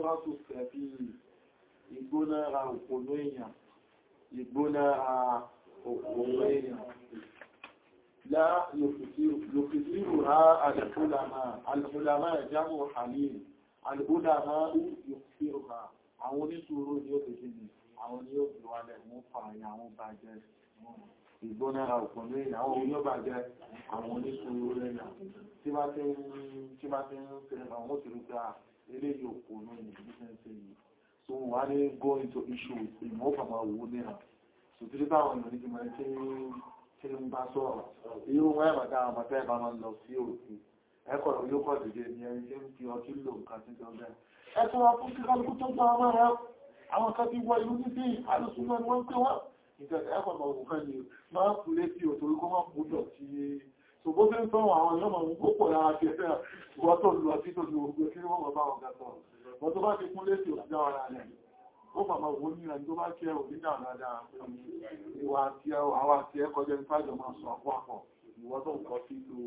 Hasratu tẹ̀bí ìgbónára òpònú èèyàn, ìgbónára òpònú èèyàn. Lá yòkìsírù ha alìkúlàmà, alìkúlàmà ìjámù halil, alìkúlàmà yòkìsírù ha, àwọn oníṣòro ni ó fèsì ní, àwọn ni ó fi wálẹ̀ mú fààyà àwọn bàjẹ́ ìgbónára òpònú èèyàn, àwọn oníbàjẹ́ àwọn oníṣòro èèyàn tí bá tí ń fẹ́ àwọn òṣèrúgbà ilé yóò kò ní ìgbésẹ̀ yìí so wà ní go into issues ìmọ̀ fàmà owó níra so tí ó báwọn èèyàn ní ti mọ̀ tí ń bá sọ̀rọ̀ irú wọ́n ẹ̀mọ̀ dáa mọ̀ tẹ́ bá máa lọ sí òkè ẹ̀kọ́ yóò kọ́ dìde ní ẹni tí ń fi ọtí lò nǹkan tí ó bẹ́ẹ̀ ẹ tó wá fún kíkálukú tó gbọ́ ọmọ rẹ àwọn kan ti wọ ìlú ní sí alùsùnmọ́ ni wọ́n ń pè wọ́n ìjọba ẹ̀kọ́ mọ̀ òun kan ni máa kú létí òtòrí kó má kú dọ̀ sí ṣògbó tí ń sọ́wọ́ àwọn èèyàn mọ̀ púpọ̀ lára ti ẹ̀fẹ́ wọ́n tó lọ sí tó lọ ogun kí wọ́n mọ̀ bá ọ̀gá sọ wọ́n tó bá ti kún létí òjá ara rẹ̀ ó màmá wo ní ẹni tó bá kí ẹ òdíjà dáadáa ìwà àti àwọn àti ẹkọ́ jẹ́ nípàjọ máa sọ àpọ̀ àpọ̀ ìwọ́n tó ń kọ́ sí lo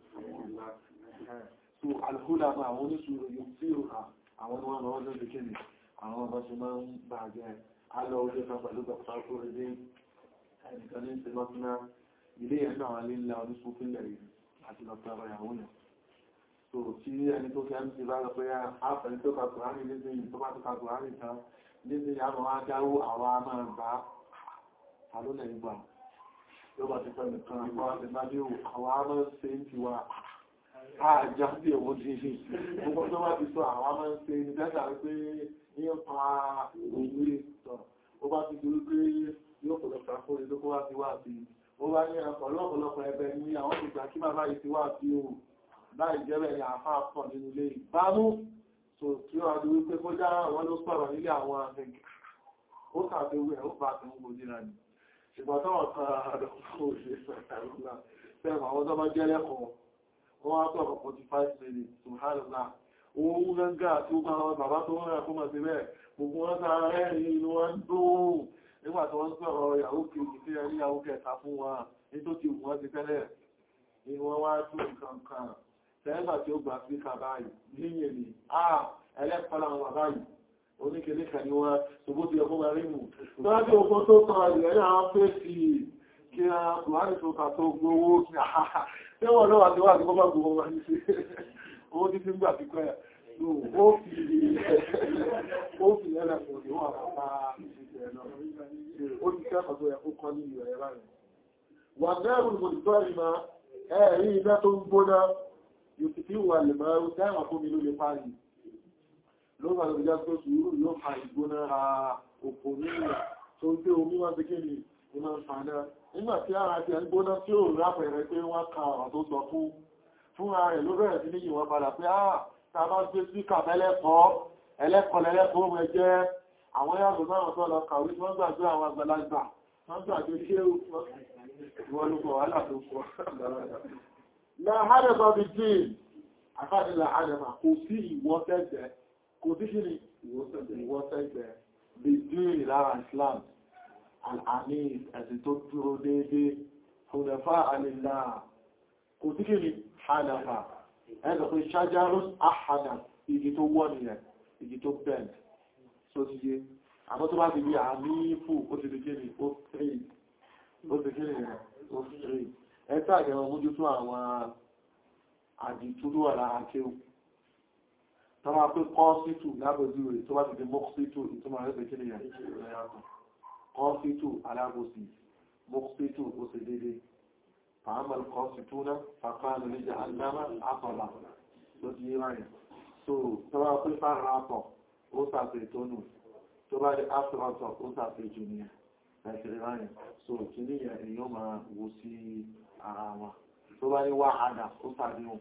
so alhúdà máa àwọn oníṣòro yóò sí òkà àwọn wọn lọ́wọ́ lórí kíni àwọn ọmọ ṣe máa ń bàjẹ́ alọ́ ojú kan pẹ̀lú dr kúrẹ́dé ẹnìkan ní ìsinmọ́túná ilé ẹ̀nà àwọn alélà oníṣòfínlẹ̀ yìí àti lọ́pẹ́ ọ̀rọ̀ ìyàwó yẹn so tí ẹni tó fẹ́ ń ti bá lọ pé àfẹ́ni tó kàkùránì nígbé yìí tó bá tó kàkùránì tán nígbé àmọ́ wá dáwó àwọn a máa bá alólẹ̀ ìgbà tó bá ti pẹ̀lú kan àwọn àtẹ̀bájú àwọn a máa ṣe ń ti wá àjáde òun ti ṣe gbogbo tó bá ti sọ àwọn a máa ṣe ní tẹ́sà pé ní pa òwe sọ ó bá ti di wípé yóò pọ̀lọpọ̀ àkórí tó kó wá sí wá sí ó bá ní ọ̀pọ̀lọpọ̀ ẹgbẹ́ ní àwọn ìgbà kí bàbá yìí ti wá sí o láì jẹ́bẹ̀ ní àfá pọ̀ nínú ilé ìbámú tó tí ó adú wípé kó já wọn ló sọ̀rọ̀ nílé àwọn àfẹ́gì ó sàbẹ̀wẹ̀ ó bá tó ń gbò níra ní ṣùgbọ́n tó wọ́n kan àdọ̀kọ́ òṣè sọ̀tàrúlá fẹ́ràn àwọn tó bá jẹ́ lẹ́kọ̀ọ́ wọ́n wá sọ̀rọ̀ 45 minutes to hàlùlá ohun gángan àti ó máa bàbá tó rẹ̀ kó mọ̀ sí bẹ́ẹ̀ gbogbo wọn sára rẹ̀ inú wọn dùn nígbà tó wọ́n sọ̀rọ̀ ìyàwó kejì tí ẹni ìyàwó kẹta fún wa ní tó ti wọ́n ti tẹ́lẹ̀ ni wọ́n wá tún nǹkan kan tẹ́lẹ̀gbà tí ó gbà sí kàbáyì níyẹ̀ ni àà ẹlẹ́pàá àwọn bàbáyì oníkèlé kan ni wọ́n ṣògbó ti ọkọ́ wà rímù tọ́lájú ọkọ́ tó kọ́ ìrẹ́lẹ́ àwọn fèsì kí a kùránì tó kà tó gbówó kí àhàhà tí wọ́n lọ́wà tí wà tí wọ́n bá gbówó wà ní sí owó tí fi ń gbà pípẹ́ ó fi ẹlẹ́pọ̀ tí wọ́n bá ìṣẹ́ náà ó ti kẹ́kọ̀ọ́ tó yẹ kó kọ́ ní ìrẹ̀ rẹ̀ wà mẹ́rùn mọ̀lùtọ́ ìmọ̀ ẹ̀rí iná tó ń gbóná yóò ti fi wà lè mẹ́rùn tẹ́wà fún mi ló lè parí ló wà lórí jásó sùúrù yóò fa ìgbóná ra òpó nílẹ̀ tó ń gbé omi wá sí kíni ó máa ń fàánà nígbà tí ara ti ẹ̀ ń gbóná tí ó rápẹ̀rẹ̀ pé wọ́n ka ọ̀rọ̀ tó sọ fún fúnra rẹ̀ ló bẹ̀rẹ̀ sí ní yìnwọ́n padà pé ah ta bá gbé síkà mẹ́lẹ́kọ̀ọ́ ẹlẹ́kọ̀ọ́ lẹ́lẹ́kọ̀ọ́ mẹ́ jẹ́ àwọn yàgò náà tó lọ kàwé tí wọ́n gbàgbé àwọn àgbàlagbà wọ́n gbàgbé ṣé wọ́n ló kọ̀ wàhálà tó kọ̀ láàárẹ̀bà bí dín àfáàdì láàárẹ̀bà kò sí ìwọ́sẹ̀gbẹ̀ kò sí kí ni ìwọ́sẹ̀gbẹ̀ bí dín lára Islam àmì ẹ̀sìn tó dúró déédé fúnẹ̀fà àlèlà kò sí kí ni hànàfà ẹ̀sọ̀ pé ṣájárún àhànà igi tó wọ́ nìyẹn igi tó bend so ti yé àmọ́ tó bá ti bí àmì fù ó ti di kí ni ó three ó ti kí ni ó three ẹ̀ta àjẹmọ̀ mójú tó àwọn àdìtúrú ọ̀rá akéwù tó máa pé kọ́ sítù lábòjú rẹ̀ tó bá ti di mọ́ sítù ìtumọ̀ rẹ̀ pẹ̀kí nìyàn kọ́ sítù alábòsí mọ́ sítù ó sì dédé fàámàl kọ́ sítù náà fàkánù ní jẹ́ alámà àpọ̀lá ló ti yé ráyẹ̀ so tó bá pé fára àpọ̀ ó sàfẹ́ tó nù tó bá di áfíratọ̀ ó sàfẹ́ jù nìyàn ẹ̀sẹ̀ ráyẹ̀ so kì níyàn èèyàn máa wo sí ara wọn tó bá ní wá àdá ó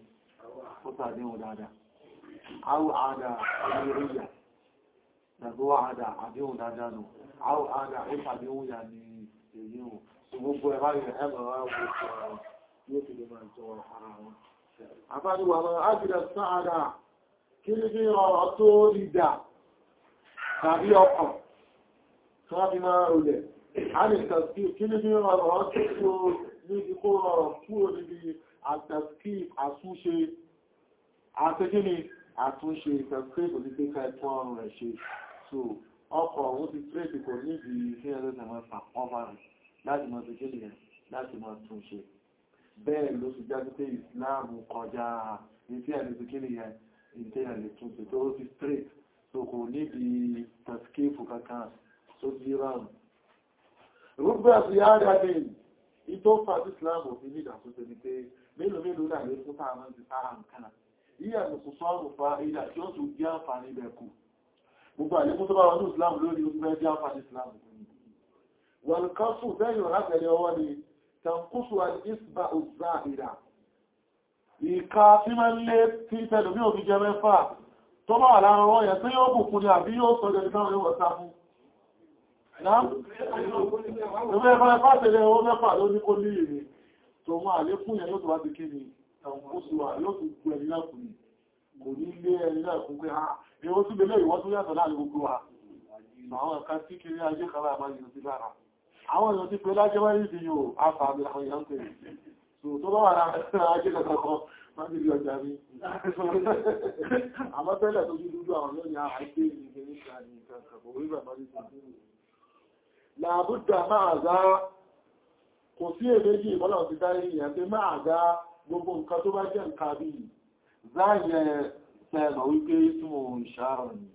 sàdéhùn dáadáa áwọ̀ àdá oríríyà nàbí wá àdá àdéhùn dáadáa nù áwọ̀ àdá ó sàdéhùn yà ní èyí hù tó gbogbo ẹ̀bá yẹn ẹ̀mọ̀ wá wò sọ̀rọ̀ yóò fi lè máa jọ ara wọn àfáàdíwà lọ ájìdà sáàdà kí ní bí ọ̀rọ̀ tó ìdà tàbí ọkàn tó wá fi máa rọlẹ̀ a lè tàbí kí ní bí ọ̀rọ̀ tó níbi kó rọrọ̀ kúrò níbi àtàkì àtúnṣe àtẹ́kíní àtúnṣe ìfẹ́kẹ́kọ̀ọ́ ti pé ká ẹ̀tún ọrùn rẹ̀ ṣe so ọkọ̀ òun ti tírèkì kò níbi kí ẹ̀rọ ìsẹ̀mọ̀ ọmọ rẹ̀ láti mọ̀ sí kí nìyẹn láti mọ̀ tún ṣe bẹ́ẹ̀ ló fi jáde pé ìsìláàmù kọjá ní tí ẹ̀rọ kí nìyẹn ìtẹ́yà lè tún ṣe tó ti straight so kò níbi tàskífù kankan tó ti rán rúgbà sí àádáde ìtò fàtí ìsìláàmù òfin ní ìdàtúnṣe ni pé mélòó mélòó náà lè fún táwọn ti sára nǹkan yíyà lùkù sọ́ọ̀rù fa ìdà tí ó tún jẹ́ àǹfààní ibẹ̀ kù gbogbo àlékún tó bá wọn ní ìsìláàmù lórí ó fẹ́ jẹ́ àǹfààní ìsìláàmù wọn kan fún bẹ́yìn ọ̀rágbẹ̀lẹ̀ ọwọ́ ni tàǹkúsù àdìsbà òzà ìdà ìka tí máa ń lé tí tẹ́lù ní òbí jẹ mẹ́fà tó bá wà lára wọ́n yẹn tí yóò bùkún ní àbí yóò sọ jẹ́ ìtàwọn yóò wọ́ta fún Ìwé ẹ̀fà ẹ̀fà tẹ̀lé owó mẹ́fà ló ní kó ní ìrìn tó mọ́ àlékún yẹn yóò tó wá ti kí ni tàǹkúsù wà yóò tó kú ẹni náà kù ní kò ní lé ẹni náà kún pé ha ni ó tún lé ìwọ́n tó yàtọ̀ láàrin gbogbo wa àwọn ẹ̀ka tí kiri ajé kan láàmà yìí sí lára àwọn èèyàn ti pé lájẹ́ wáyé ìdí yóò àfààmì àwọn èèyàn pè so tó bá wà láàrin ajé kankan máa nílé ọjà rí àmọ́ tẹ́lẹ̀ tó jú dúdú àwọn yóò ní àìgbé ìgbé nígbà ní kankan kò rí bàbá ní ìgbé làbúdà máa zá kò sí èméjì ìbọ́lọ̀ ti dárí ìyẹn pé máa zá gbogbo nǹkan tó bá jẹ́ nǹkan bí záyẹ sẹ́ẹ̀mọ̀ wípé tí mo ìṣàrọ̀ ni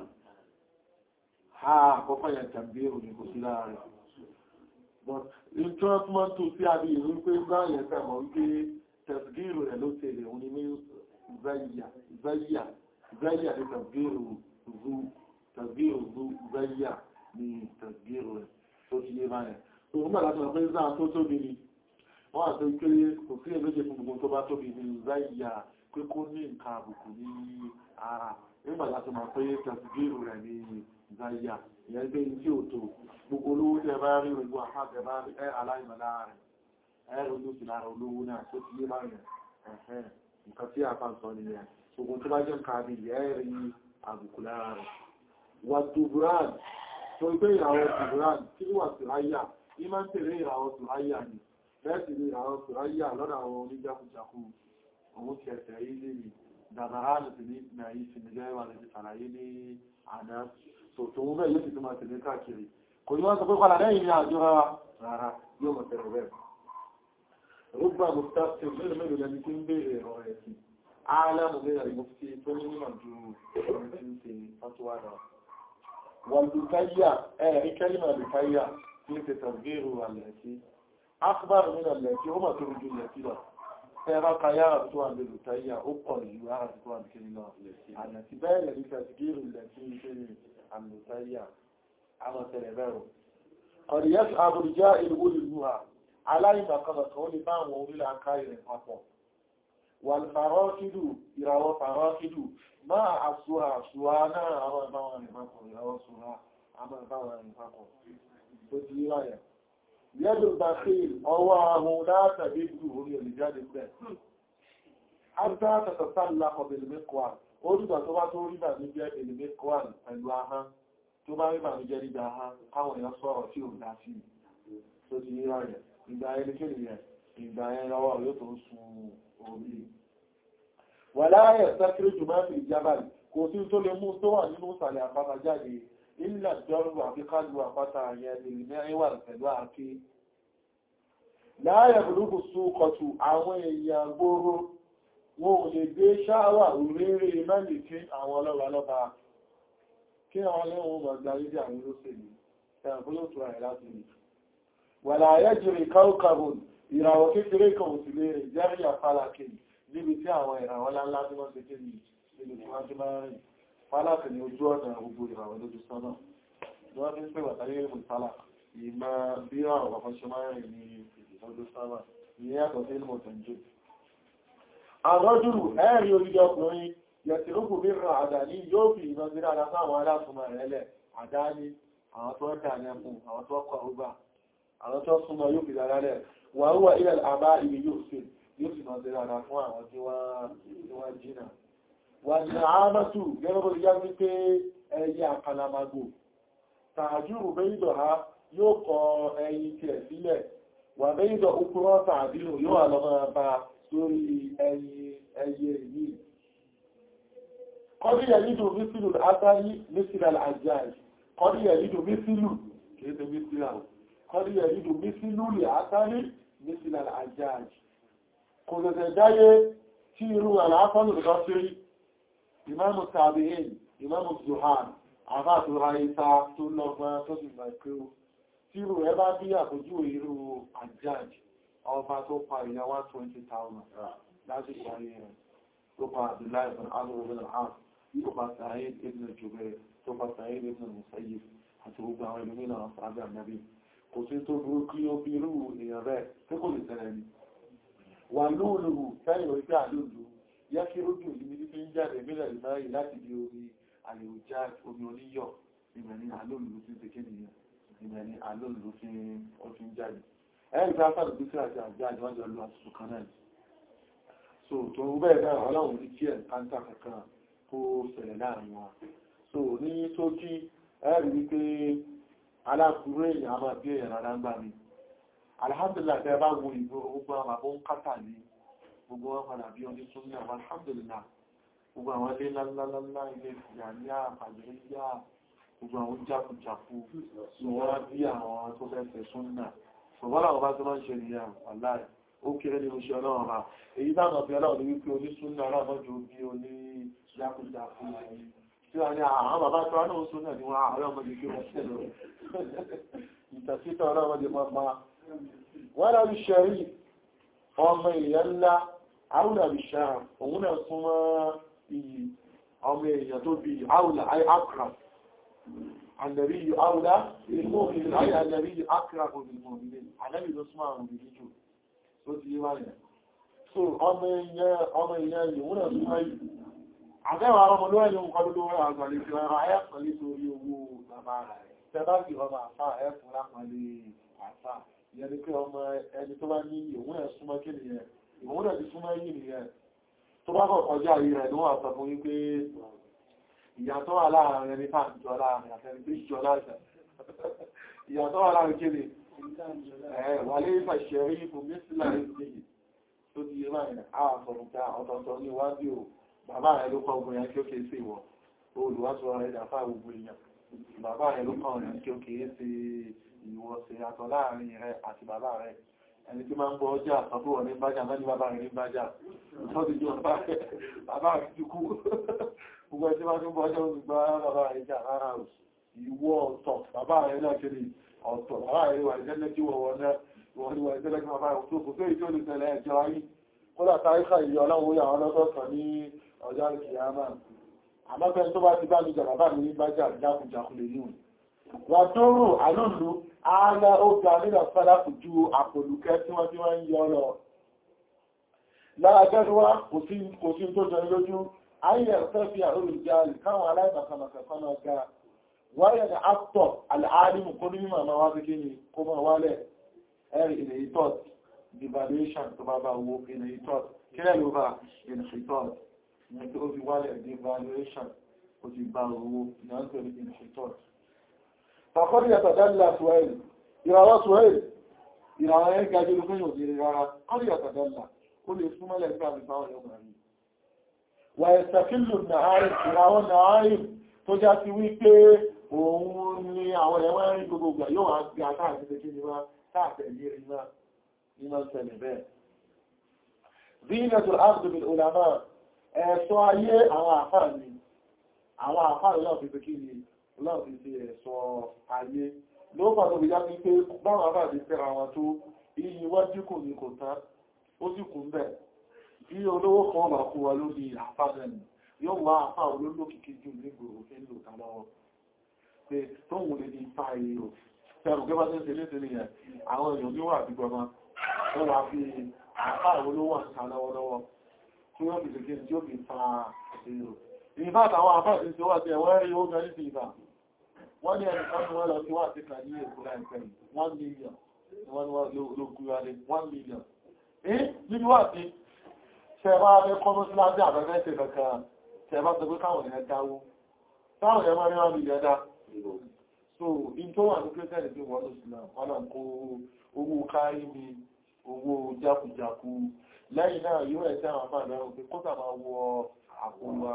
ha àkọ́kọ́ yẹn tàbí òní kò sí láàrin but intrasment tó sí àbí ìlú pé záyẹ sẹ́ẹ̀mọ̀ wípé tẹ̀sgírù rẹ̀ ló tẹ̀lé òní ní záyà záyà záyà ní tẹ̀sgírù zu tẹ̀sgírù zu záyà ní tẹ̀sgírù rẹ̀ tó ti yé báyẹn tó ń gbàdá tó pé záà tó tóbi ni wọ́n àti pé kò sí èméjì fún gbogbo tó bá tóbi ní záyà pé kó ní nǹkan àbùkù ní ara nígbàtà tó máa pé tẹ̀sígírù rẹ̀ ní záyà ìyẹn gbé ní tí ò tó gbogbo olówó tẹ́ bá rí gbogbo àpáàtẹ̀ bá rí ẹ́ aláìmọ̀lá rẹ̀ ẹ́ olóòsì lára olówó náà tó ti yé báyẹn ẹ̀hẹ́ nǹkan tí a bá ń sọ nìyẹn gbogbo tó bá jẹ́ nǹkan àbí ẹ́ rí àbùkù lára rẹ̀ wà tùbúrán tó gbé ìràwọ̀ tùbúrán tí wà tùráyà ní máa ń tẹ̀lé ìràwọ̀ tùráyà ni bẹ́ẹ̀ sì ni ìràwọ̀ tùráyà lọ́dọ̀ àwọn oníjákujàku òun ti ẹ̀sẹ̀ yìí lè rí dàbàrá lè ní ìpínlẹ̀ yìí sí nílẹ̀ wà lè ṣàlàyé ní àná so tó ń bẹ́ yóò sì tó máa tẹ̀lé káàkiri kò ní wọ́n sọ pé padà lẹ́yìn ní àjọ rárá yóò mọ̀ tẹ̀lé bẹ́ẹ̀ rúgbà mustapha mélòó mélòó lẹni tí ń béèrè ọ̀rọ̀ ẹ̀sìn álámù mẹ́rin mufti tó ní mímọ̀ ju ọ̀rọ̀ tí ń ṣe fatuwa náà wọ́n lùkáyà ẹ̀rí kẹ́lìmọ̀ lùkáyà tí ń ṣe tàbíru àlẹ́sí akbar min àlẹ́sí ó mọ̀ tó rújú lẹ́sí lọ ẹ̀rọ kayá tó wà lè lùkáyà ó pọ̀ jù ara tó wà kiri lọ àlẹ́sí bẹ́ẹ̀ lẹ́rí tàbíru lẹ́sí ń ṣe àlùkáyà àmọ̀tẹ̀lẹ̀ bẹ̀rù ọ̀rìyẹ́sì àbúrújá ìlú olùlúwà aláìmọ̀kànlọ̀ kan ó lè bá àwọn orílẹ̀ aká ìrìn papọ̀ wàlfàrọ́kìdù ìràwọ̀ fàrọ́kìdù máa àṣùwà àṣùwà náà àwọn ìbáwọn rìn papọ̀ ìràwọ̀ ṣùwà àwọn ìbáwọn rìn papọ̀ tó ti rí ráyà yẹ́dù bàkìl ọwọ́ ahun látàbí ìlú orí olùjáde pẹ̀ Àtàtàtàtàlá ọ̀bẹ̀lẹ̀mẹ́kọ́à, ó dìgbà tó bá tó rí bà ní jẹ́ èlèmẹ́kọ́à pẹ̀lú ahán, tó bá rí bà ní jẹ́ rígbà ahán, káwọn èèyàn sọ̀rọ̀ tí ò dá sí tó ti rí ráyà ìgbà ẹnikẹ́ni rẹ̀ ìgbà ẹ lọ́wọ́ yóò tó sun orí. Wà láàrẹ̀ sẹ́kiri jù máa fi ìjábàlì, kò sí tó lè mú tó wà nínú ìsàlẹ̀ àpáta jáde, ilẹ̀ jọrù àfi kájú àpáta yẹn lè mẹ́rin wà pẹ̀lú àáké. Láàrẹ̀ burúkú sú kọtù àwọn èèyàn gbóró, wọn ò lè gbé ṣáwà òréré mẹ́lì kí àwọn ọlọ́wà lọ́ba. Kí àwọn lẹ́wọ̀n mọ̀ gbáyé bí àwọn olóṣèlú, ẹ̀rùn fún yóò tó rẹ̀ láti rí wàlá ayẹ́jìrì káùkàbùn ìràwọ̀ kékeré kan ò sí lè rìn jẹ́rì àfàlàkì níbi tí àwọn ìràwọ̀ láńlá tí wọ́n ṣe kéèrè níbi tí wọ́n ti máa rìn fàlàkì ní ojú ọ̀nà gbogbo ìràwọ̀ lójú sọ́nà wọ́n fi ń pè wàtàrí ìrìn fàlà ìmọ̀ bí àwọn ọ̀pọ̀ ṣe máa rìn ní ojú sọ́nà ìyẹn yàtọ̀ sí ìlú tẹ̀jú àrọ́jùrù ẹ̀rí orílẹ̀ ọkùnrin yẹ̀tìrúkù bí ràn àdáni yóò fi ìmọ̀ sí dáadáa sáwọn aláṣùmọ̀ rẹ̀ lẹ̀ àdáni àwọn tó ń dà ní ẹkùn àwọn tó kọ̀ ọgbà àwọn tó súnmọ́ yóò fi dára rẹ̀ wà ó wà ilẹ̀ àbá ibi yóò fi yóò sì máa tẹ́lá ara fún àwọn tí wọ́n jìnà wà ní àmàtù gẹ́gẹ́ bí yá wípé ẹyẹ àkàlàmàgbò tààjúrù bẹ́ìdọ̀ ha yóò kọ ẹyin tí ẹ̀ sílẹ̀ wà bẹ́ìdọ̀ okúrọ́ tààdínù yóò wà lọ́mọ bá sórí ẹyin ẹyẹ yìí kọ́dí yẹ nídò mísìlù átàrí mísìlù àjáì kọ́dí yẹ nídò mísìlù kìí ṣe mísìlù kọ́dí yẹ nídò mísìlù lè átàrí mísìlù àjáì kò tẹ̀tẹ̀ dáyé tí irú àlàáfánù lọ sí ìmáàmù tàbíyìn ìmáàmù zuhan àbá tó ra ìta tó lọ́gbọ́n tó sì gbà pé ó tí irú ẹ bá bí àpójú irú àjáì ọba tó pa ìyá 120,000 láti parí rẹ̀ tó pa Abdullahi ibn Amr ibn al-As tó pa Sa'id ibn Jubair tó pa Sa'id ibn Musayyib àti gbogbo àwọn ìlú mìíràn sáábì ànábì kò sí tó burú kí ó bí irú èèyàn rẹ̀ tí kò lè tẹ̀lẹ̀ ni wà lóòlùhù fẹ́yìn orí pé àlóòlù yẹ́ kí ó dùn níbi tí ń jáde mílẹ̀ ìmáyì láti di orí àlèòjá omi oníyọ̀ ìmẹ̀ ní àlóòlù tí ń ṣe kéde yẹn ìmẹ̀ ní àlóòlù tí ó fi ń jáde ẹ̀rì tí a sáré bí sí àti àjá àjọ́jọ́ lọ àtútù kan náà so tó ń bẹ́ẹ̀ náà ọlọ́run ní kí ẹ̀ káńtà kankan kó ṣẹlẹ̀ láàrin wọn so ní tó kí ẹ̀rì wípé aláàbúrú èèyàn a máa bí èèyàn rárá ń gbà mí alhamdulillah tẹ́ bá wo ìgbò gbogbo àwọn àbọ̀ ń kátà ní gbogbo wọn padà bí ọdún tún ní àwọn alhamdulillah gbogbo àwọn ilé ńláńláńlá ilé ìfìyà ní àpàlẹ̀ yá gbogbo àwọn jákujàku ni wọ́n bí àwọn tó fẹ́ fẹ́ súnnà ṣùgbọ́n àwọn bá tó máa ń ṣe nìyà aláì ó kéré ní oṣù ọlọ́run bá èyí táwọn ọ̀fẹ́ ọlọ́run ní wípé onísúnnà aláàmọ́jú bí oní jákujàku tí wọ́n ní àwọn bàbá tó wá náà súnnà ni wọ́n àwọn ọmọdé kí wọ́n tẹ̀lọ ìtàkítọ̀ ọlọ́run máa wọ́n lábí ṣẹ̀rí ọmọ èèyàn ńlá áwùlà bí ṣáà òun náà súnmọ́ iyì ọmọ èèyàn tó bí áwùlà ayé akra ànàrí yìí áwùlà ilmọ́mìnì ayé ànàrí yìí akra òmìnirmọ̀mìnì ànàrí ló súnmọ́ àwọn òmìnir jù tó ti yíwá yẹn so ọmọ èèyàn yìí wọ́n náà súnmọ́ yìí àtẹ́wà ọmọ ló ẹni nǹkan ló wọ́n àgbàlẹ̀ fi ọ̀rọ̀ ayẹ́pẹ̀lẹ́ torí owó bàbá rẹ̀ tẹ́bá fi ọmọ àfá ẹ̀fún lápàlẹ̀ àfá ìyẹn ni pé ọmọ ẹni tó bá ní òun ẹ̀ súnmọ́ kí nìyẹn òun ẹ̀ ti súnmọ́ yìí nìyẹn tó bá kọ̀ kọjá yìí rẹ̀ ní wọ́n sọ fún wípé ìyàtọ̀ wà láàrin ẹni tá ìjọ láàrin àtẹni tó ìjọ láàrin ìyàtọ̀ wà láàrin kí ni wà lè fàṣẹrí fún mísílà ìsìn tó ti yé báyìí àwọn àfọ̀rùnkà ọ̀tọ̀ọ̀tọ̀ ní iwájú ò bàbá rẹ̀ ló kọ́ ogun yẹn kí ó kéé sí ìwọ̀ olùwàsọ rẹ̀ dàfà gbogbo èèyàn bàbá rẹ̀ ló kọ́ rẹ̀ kí ó kéé sí ìwọ̀ sí àtọ̀ láàrin rẹ̀ àti bàbá rẹ̀ ẹni tí máa ń bọ́ ọjà àtọ́bọ̀ ní bájà mẹ́ni bàbá rẹ̀ ní bájà lọ́dí jọ bàbá rẹ̀ ti kú gbogbo ẹni tí máa ń bọ́ ọjà olùgbà bàbá rẹ̀ jà rárá ìwọ̀ ọ̀tọ̀ bàbá rẹ̀ náà kiri ọ̀tọ̀ bàbá rẹ̀ wà ìjẹ́lẹ́ tí wọ̀ wọ́n náà wọ́n ni wà ìjẹ́lẹ́ tí bàbá rẹ̀ tó kò tó ìjọ́ olùtẹ̀lẹ̀ ẹjọ́ ayé kódà táríkà ìyọ ọlọ́run yà wọn lọ́sọ̀ọ̀kan ní ọjọ́ ìkìyàmá àmọ́fẹ́ tó bá ti bá mi jà bàbá mi ní bájà jákùjákù lè níwọ̀n wà tó rò àlóòlú ààlá ó ga nílẹ̀ fẹ́lápù ju àpòlùkẹ́ tí wọ́n tí wọ́n ń yọ lọ lára gẹ́gẹ́wá kò sí tó jẹ lójú ayẹ̀ fẹ́ fi àrólùjáàlì káwọn aláìbàkàmàkà náà ga wáyẹ̀ ní actor al'adimu kó ní mímọ̀ máa wá sí kí ni kó máa wálẹ̀ ẹ̀rì ilẹ̀ ìtọ́t devaluation tó bá bá owó ilẹ̀ ìtọ́t kílẹ̀ ló bá ilẹ̀ ìtọ́t ní tó fi wálẹ̀ devaluation ó ti bá owó ìyàntò ilẹ̀ ìtọ́t Fàkọ́dí yàtàdálà Suhail, ìràwọ̀ Suhail, ìràwọ̀ ẹ̀ gajé ló fún yóò dìrì rárá, kọ́dí yàtàdálà, ó lè súnmọ́lẹ̀ nígbà nípa ọ̀yọ́ mẹ́rin. Wà ẹ̀sàkílù nàárì, ìràwọ̀ nàárì tó já sí wípé òun ni àwọn ẹ̀wọ̀n rí gbogbo yóò wá gbé àtàkì tẹ́kí ni wá káàkiri ní iná iná ṣẹlẹ̀ bẹ́ẹ̀. Zinatul Abdul Ulama, ẹ̀ṣọ́ ayé àwọn àfáà ni, àwọn àfáà náà fi tẹ́kí ni láti fi ẹ̀sọ́ ayé ló bá tó bìyá ní pé báwọn àbáàdé fẹ́ra wọn tó iyì wájú kò ní kò tán ó sì kún bẹ̀ bí olówó kan bá kú wa lórí àfáàdẹ̀nì yóò wá àfáà olólókìkí jù ní gbòrò fi ń lò ká lọ́wọ́ pé tó wù lè ní fa èrò tẹ́rù gẹ́bá tó ń ṣe léṣe nìyẹn àwọn èèyàn ní wà bí gbọmọ wọ́n wá fi àfáà olówó àṣà lọ́wọ́lọ́wọ́ tí wọ́n fi ṣe kí tí ó fi fa èrò ìbá àtàwọn àfáà ti ṣe wá sí ẹ̀wọ́n rí ó gẹ́rí sí ìbá wọ́n ní ẹni kan wọ́n lọ sí wà sí kà ní èkó láìpẹ́ one million wọ́n ló gúra lé one million eh níbi wà sí ṣẹ̀bá abẹ́ kọ́nú sí lábẹ́ àbẹ́fẹ́ ṣe kankan ṣẹ̀bá sọ pé káwọn èèyàn dáwó táwọn èèyàn máa rí one million dá so in tó wà ní kírísẹ́nì tí wọ́n lọ sí náà wọ́n náà kó owó kárí mi owó jákujàku lẹ́yìn náà yóò ẹ̀ sí àwọn afáàdá pé kó sà máa wọ àpò wa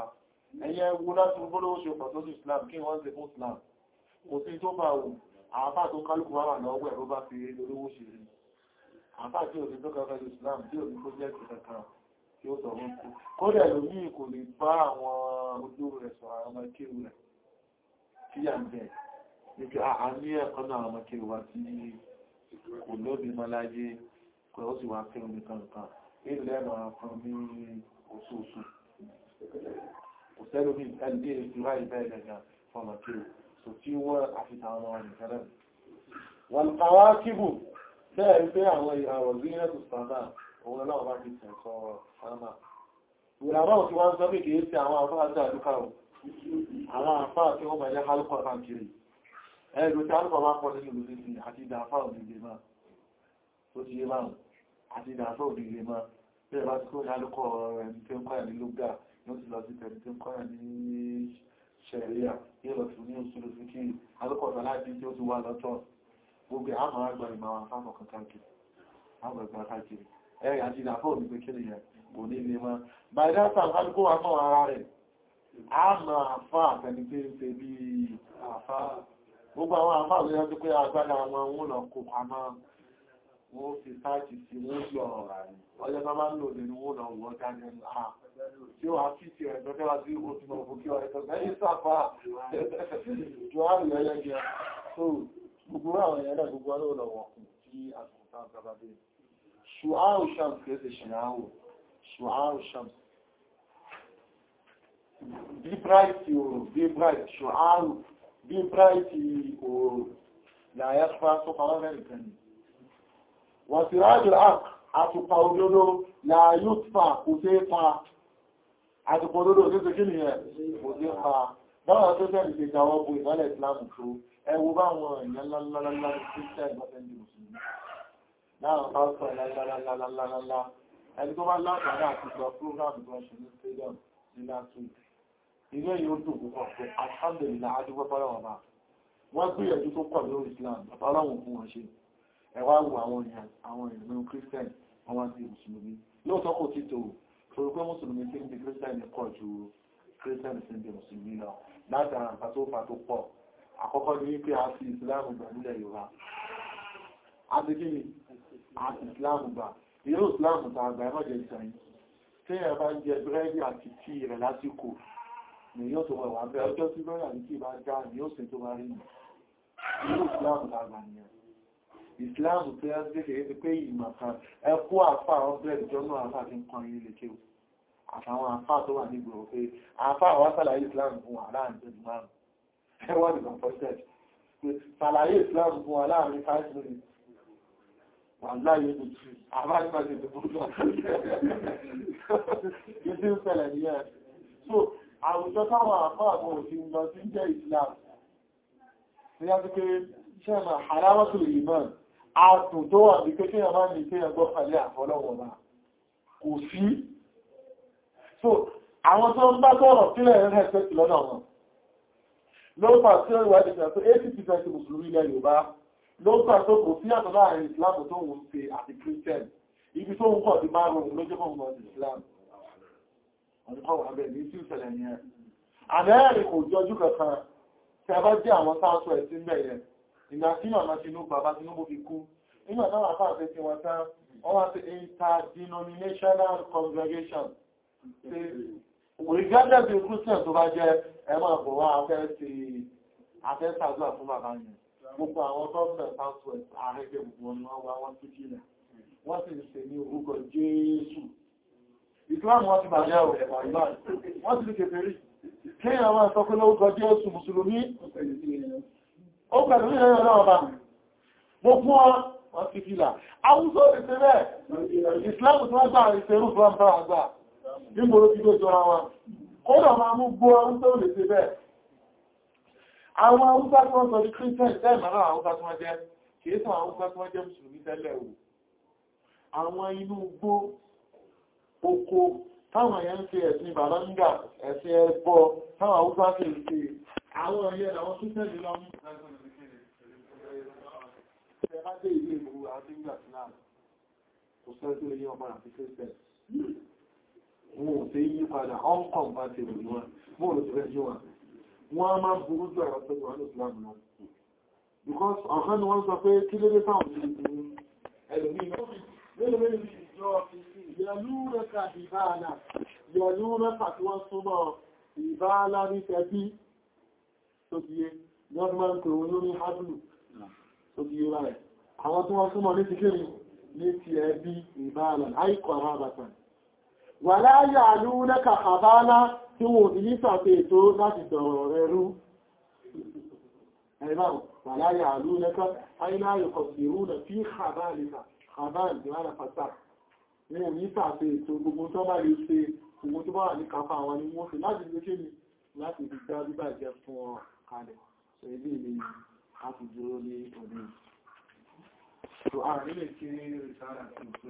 ẹ̀yẹ wo láti gbólówó ṣe pọ̀ tó sí Islam kí wọ́n ṣe fún Islam kò sí tó bá wù àáfà tó kálùkù wà lọ́wọ́ ẹ̀ ló bá fi olówó ṣe rí àáfà tí òní tó kẹfẹ́ Islam tí òní pọ́jẹ́kì kankan tí ó sọ wọ́n kú kódẹ̀ lómi kò lè bá àwọn ojú rẹ̀ sọ àwọn ọmọ kéwù rẹ̀ tí yà ń bẹ̀ nípa a ní ẹ̀kọ́ náà àwọn ọmọ kéwù wa tí kò lóbi mọ́ láyé pé ó sì wá kéwù nìkan nǹkan ilẹ̀ máa fún ní oṣooṣù kò sẹ́lómi ẹgbẹ́ ìfúra ìbẹ́ ìlẹ̀gà fọ́nà kéwù so tí wọ́n àfihàn àwọn ọmọ nìkan wọ́n kàwá kíbù bẹ́ẹ̀ pé àwọn ìràwọ̀ zinatu sàmà òun náà bá ti tẹ̀sọ sàmà ìràwọ̀ tí wọ́n sọ pé kìí sí àwọn àfáà àti àdúkà ò àwọn àfáà tí wọ́n mẹ́lẹ́ hálùkọ̀ bá kiri ẹ̀rù tí hálùkọ̀ bá pọ̀ nínú ìlú sí àti ìdàfà òdìlé máa tó ti yé máa àti ìdàfà òdìlé máa bẹ́ẹ̀ bá ti kó ní hálùkọ̀ ẹni tí ó ń kọ́yà ní lógà yóò ti lọ sí tẹ̀lé tí ó ń kọ́yà ní ṣẹ̀ríà yóò lọ sí ní òṣèlú sí kí hálùkọ̀ tó láti tí ó ti wà lọ́tọ̀ gbogbo àwọn àgbà ìmọ̀ àwọn afáfọ̀ kan káàkiri àwọn ẹgbẹ̀ káàkiri ẹ̀rẹ̀ àti ìdàfọ́ òní pé kíni yẹn kò ní ilé mọ́ by that time kálukú wa mọ́ ara rẹ̀ a mọ̀ àfá àtẹni tí ń ṣe bí àfá gbogbo àwọn àfá àwọn yẹn tó pé agbádá wọn wọn lọ kó pamọ́ wọn fi sáàtì sí wọn yọ ọjọ́ tó máa ń lò nínú wọn lọ wọ dání à tí ó wá fi ti ẹ̀ tọ́jọ́ wá sí oṣù mọ̀ fún kí ọ̀rẹ́ tó lẹ́yìn sáfà jọ àrùn ẹlẹ́gẹ̀ẹ́ gbogbo àwọn ẹ̀yẹ́dà gbogbo ọlọ́wọ̀ kù tí àtúntà gbábádé ṣùháù shams kẹsẹ̀ ṣìyàwó ṣùháù shams bí bright oòrùn bí bright ṣùháù bí bright oòrùn láyé fà tó pàwọ́ mẹ́rin kan ni wọ́n ti rájò àtùpà òdodo láyé fà kò tẹ́ pa àtùpà òdodo tó tẹ́ kí ni ẹ̀ kò tẹ́ pa báwọn tó tẹ́ ìgbẹ̀jáwọ́ bu ìmọ́lẹ̀ Islam tó ẹwọ bá wọn èèyàn lálálálá ní kírísítẹ̀ ìgbàtẹ́lì mùsùlùmí láàrín pásítọ̀ lálálálálálá ẹni tó bá látàrí àti ìgbà prógrámù tó ṣe ní stadium ní last week ilé yóò dùn púpọ̀ pé alhamdulillah adúgbò fọ́lọ́wọ̀n bá wọ́n gbìyànjú tó pọ̀ lórí Islam ọlọ́run fún wọn ṣe ẹwà wù àwọn èèyàn àwọn èèyàn kírísítẹ̀ wọn wá sí mùsùlùmí lóòótọ́ kò tí tó torí pé mùsùlùmí tí ń di kírísítẹ̀ pọ̀ ju kírísítẹ̀ tí ń di mùsùlùmí lọ látara nǹkan tó fà tó pọ̀ àkọ́kọ́ ní wípé a fi ìsìláàmù gbà nílẹ̀ Yorùbá a ti kí ni a fi ìsìláàmù gbà ìyó ìsìláàmù tàà gbà ẹmọ́jẹ̀ ìsẹ̀yìn tí ẹ bá ń jẹ búrẹ́dì àti tí rẹ̀ lásìkò ni yóò tó wẹ̀wà bẹ́ ọjọ́ tí bẹ́rẹ̀ àti tí bá já ni yóò sì tó bá rí ní ìyó ìsìláàmù tàà gbà nìyẹn ìsìláàmù tó yá sí kékeré pé ìmọ̀ kan ẹ kó àfà ọ̀bẹ̀rẹ̀ ìjọ́nà àfà tí ń kan yín lè kéwù àtàwọn àfà tó wà nígboro pé àfà àwọn sàlàyé ìsìláàmù fún wà láàrin tó márùn ẹwọ́n ìgbà fọ́sẹ̀t sàlàyé ìsìláàmù fún wa láàrin 5 minutes wà láyé ní tí àbájúmájì tó búrú ìdí ń fẹ̀lẹ̀ ní ẹ̀ so àwùjọ táwọn àfáà àwọn òfin lọ sí jẹ́ ìsìláàmù ní a ti pé ṣẹ́mà aláwọ́sù ìmọ̀ àtùn tó wà ní pé kí ẹ máa ní pé ẹgbọ́ pẹ̀lẹ́ àfọlọ́wọ̀ náà kò sí so àwọn tó ń bá tọ́rọ̀ sílẹ̀ rẹ̀ pẹ̀sì lọ́dọ̀ wọn lọ́pàá tí ó wà ìdíjà tó 80% mùsùlùmí ilẹ̀ Yorùbá lọ́pàá tó kò sí àtọ̀ láàrin Islam tó wùn ṣe àti Christian ibi tó ń pọ̀ sí márùn-ún ló jẹ́ mọ̀ sí Islam ọ̀dùkọ́ wà bẹ́ẹ̀ ní tí ìṣẹ̀lẹ̀ ni ẹ̀ àmẹ́rin kò jọjú kankan tí a bá jẹ́ àwọn sáàtọ̀ ẹ̀ sí mẹ́yẹ ìgbà tí màmá Tinubu bàbá Tinubu fi kú nígbà táwọn afáàfẹ́ tí wọ́n tán wọ́n wá sí interdenominational congregation regardless of Christian tó bá jẹ́ ẹmọ́ àpò wá afẹ́ sí afẹ́ sàdúrà fún bàbá yẹn gbogbo àwọn gọ́ọ̀mẹ̀ southwest ààrẹ́gbẹ̀ gbogbo ni wọ́n wá wọ́n tí kí rẹ̀ wọ́n sì ṣe ní orúkọ Jésù Islam wọ́n ti bàjẹ́ ọ̀rẹ́ wọ́n sì kèfè rí kí àwọn ẹ̀sọ́ pé lórúkọ Jésù Mùsùlùmí ó pẹ̀lú ìrẹ́ ọ̀rọ̀ ọba gbogbo wọn ti fìlà àwùjọ ìṣẹ́ bẹ́ẹ̀ Islam tó wá gbà ìṣẹ́rù fún àgbà nígbòrò tí ó jọra wọn kódà máa mú gbọ́ ọdún tó lè ṣe bẹ́ẹ̀ àwọn Haúsá tí wọ́n sọ di Christian tẹ́ẹ̀mà náà Haúsá tí wọ́n jẹ́ kìí sọ Haúsá tí wọ́n jẹ́ Mùsùlùmí tẹ́lẹ̀ o àwọn inú igbó oko táwọn èèyàn ń ṣe ẹ̀sìn bàbáńgà ẹ̀sìn ẹbọ táwọn Haúsá ṣe ń ṣe àwọn ẹ̀yẹ àwọn Christian lọ mú ẹ̀ẹ́dẹ́ ilé ìlú àti ìgbà náà kò sẹ́ tó lè yí ọmọ àti Christian wọn ò fẹ́ yí padà uncompatible ni wọn bóò ló ti fẹ́ jí wọn wọ́n á máa burú jù ẹ̀rọ pẹ̀lú wọn Islam náà because ọ̀kan ni wọ́n sọ pé kí ló dé táwọn ti di ẹlòmí Yọ̀lú rẹ́kà tí wọ́n súnmọ́ ìbáálá ní tẹ́bí tó ti yé, ní ọdún máa ń pè wọn lórí hábùlù tó ti yé rẹ̀. Àwọn tí wọ́n súnmọ́ ní ti kéré ní ti ẹbí ìbáálá, àìkọ̀ àrábàtàn. Wà láyà lú rẹ́kà àbáálá tí wọ́n ti ní sàfẹ́ ètò láti dọ̀rọ̀ rẹ̀ rú. Ẹ̀rọ wà láyà lú rẹ́kà àìláyò kọ̀sìrú nà fí àbáàlìkà, àbáàlì ìwádà pàtàkì. Wọ́n ní sàfẹ́ ètò gbogbo tó bá lè ṣe owó tó bá wà ní kápá àwọn ni wọ́n fi láti lè kéde láti fi dá bíbà jẹ́ fún ọ kalẹ̀ so ilé ilé a ti dúró ní ọdún so àárín lè kí rí sára